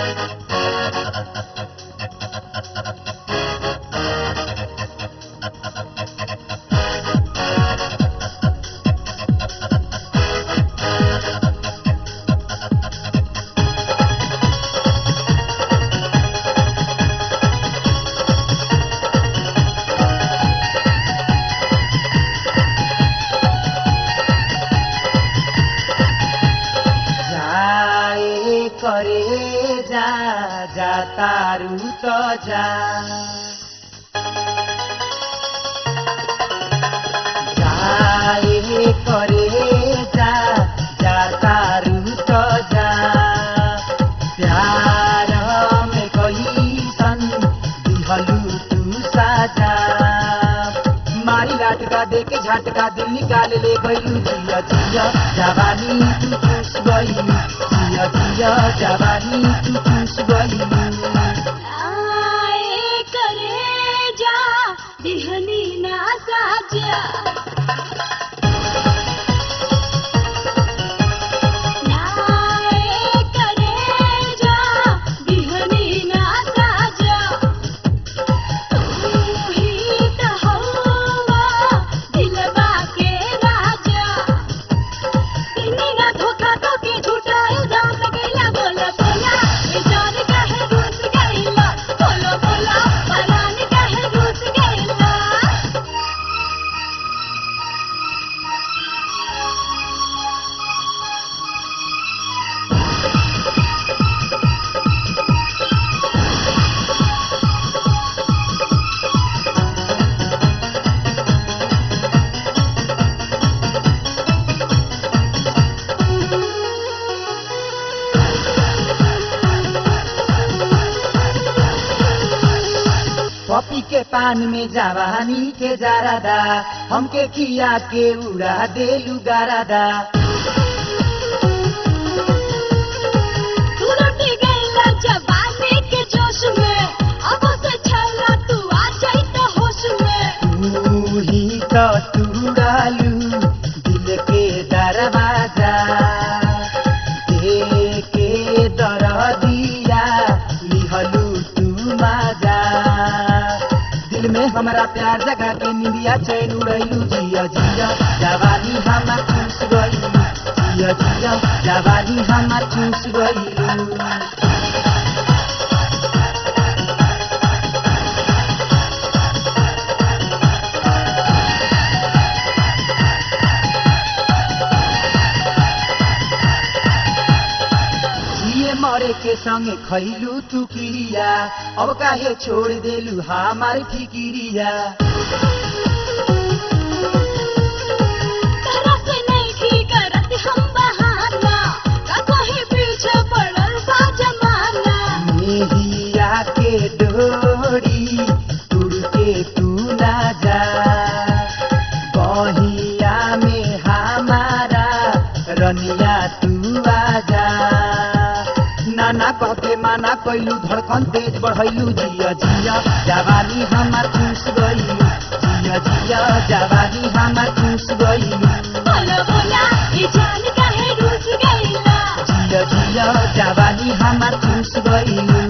जाए करे जा जा तारू तो जा जाए करे जा जा तारू तो जा प्यार में कही सन दिहलू तू साजा मारी लाटका दे के झटका दिल निकाल ले गईलू जिया जिया जवानी तू चूस गईलू जिया जिया जवानी तू चूस गईलू आए करे जा दिहनी ना साजा आए करे जा दिहनी ना साजा तू ही तो हवा दिलवा के राजा इन्हीं ना धोखा तो के झूठा इल्जाम लगैला बोला बोला ये जान काहे रूस गइला बोलो बोला परान काहे रूस गइला पपी के पान में जवानी के जारादा हमके खिया के उड़ा देलू गारादा तू लुटी गइला जवानी के जोश में अब से छला तू आ जाई तो होश में तू ही तो तुड़ालू दिल के दरवाजा दे के दर दिया लिहलू तू माजा दिल में हमारा प्यार जगा के निंदिया चैन उड़ैलू जिया जिया जवानी हमार चूस गईलू जिया जिया जवानी हमार चूस गईलू जिए मरे के संगे खैलू तू किरिया अब काहे छोड़ देलू हमार फिकिरिया तरह से नहीं ठीक करत हम बहाना का कहीं पीछे पड़ल बा जमाना मेहिया के डोरी तुड़ के तू ना जा बहिया में हमारा रनिया तू आजा नाना कह के माना कैलू धड़कन तेज बढ़ैलू जिया जिया जवानी हमार चूस गईलू जिया जिया जवानी हमार चूस गईलू बोलो बोला ये जान काहे रूस गइला जिया जिया जवानी हमार चूस गईलू